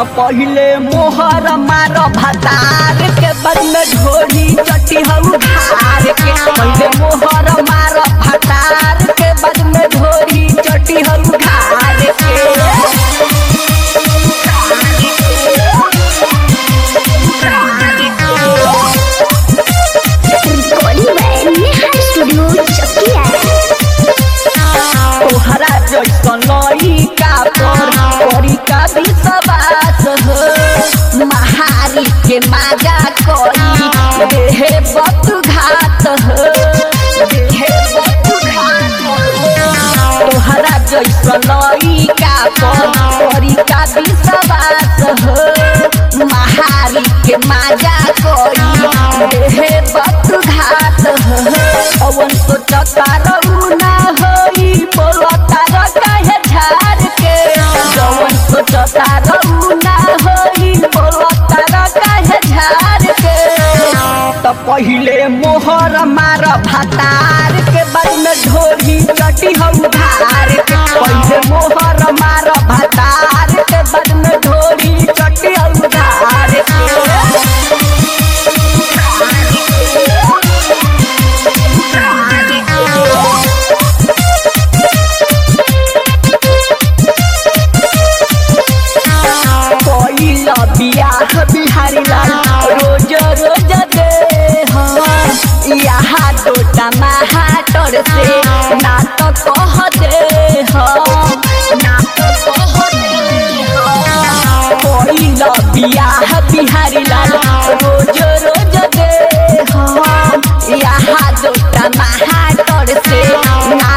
तो पहिले मोहर मार भतार के बाद में ढोरी चटी हम धार के पहिले मोहर मार भतार के बाद में ढोरी चटी हम धार के recording by Neha studio Chakiya तोहरा जैसन लइका पर करी का विश्वास हो महारी के माजा करी देहे बत घात हो देहे बत घात हो तोहरा जैसन लइका पर करी का विश्वास हो महारी के माजा करी देहे बत घात हो अवन सोचता रहू ना होई बोलता र काहे झाड़ के जवन सोचता रहू ना होई बोलता र काहे झाड़ के त पहिले मोहर मार भातार के बाद में ढोरी चटी हम धार के पहिले मोहर मार भातार के बाद में ढोरी चटी हम धार पहिला बियाह बिहारी लाल रोज रोज दे हाँ यहाँ टोटा महाटर से ना तो कह दे हाँ ना तो कह दे हाँ पहिला बियाह बिहारी लाल रोज रोज दे हाँ यहाँ टोटा महाटर से ना